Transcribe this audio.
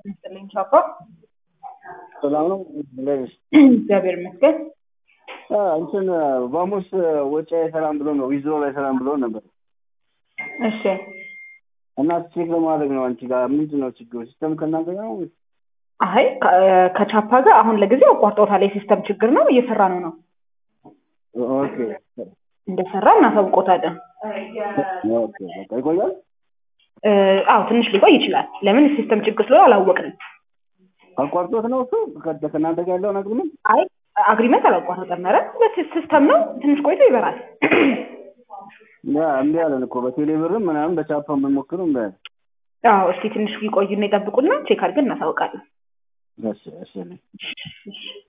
ይስጥልኝ ቻፓ። ሰላም ነው እንደዚህ እግዚአብሔር ይመስገን። እንትን ቫሞስ ወጪ አይሰራም ብሎ ነው ዊዞ አይሰራም ብሎ ነበር እሺ እና ቼክ ለማድረግ ነው አንቺ ጋር ምንድን ነው ችግሩ? ሲስተም ከእናንተ ጋር ነው ወይስ? አይ ከ- ከቻፓ ጋር አሁን ለጊዜው አቋርጦታል። የሲስተም ችግር ነው፣ እየሰራ ነው ነው ኦኬ እንደሰራ እናሳውቆታለን። ኦኬ በቃ ይቆያል። እ፣ አዎ ትንሽ ሊቆይ ይችላል። ለምን ሲስተም ችግር ስለሆነ አላወቅንም። አቋርጦት ነው እሱ ከ- ከእናንተ ጋር ያለውን አግሪመንት አይ አግሪመንት አላቋረጠም። ኧረ ሲስተም ነው፣ ትንሽ ቆይቶ ይበራል። ያ እምቢ አለን እኮ በቴሌ ብርም ምናምን በቻፓ የምንሞክረው እምቢ አለን። አዎ እስቲ ትንሽ ይቆዩና ይጠብቁና ቼክ አድርገን እናሳውቃለን። እሺ እሺ እሺ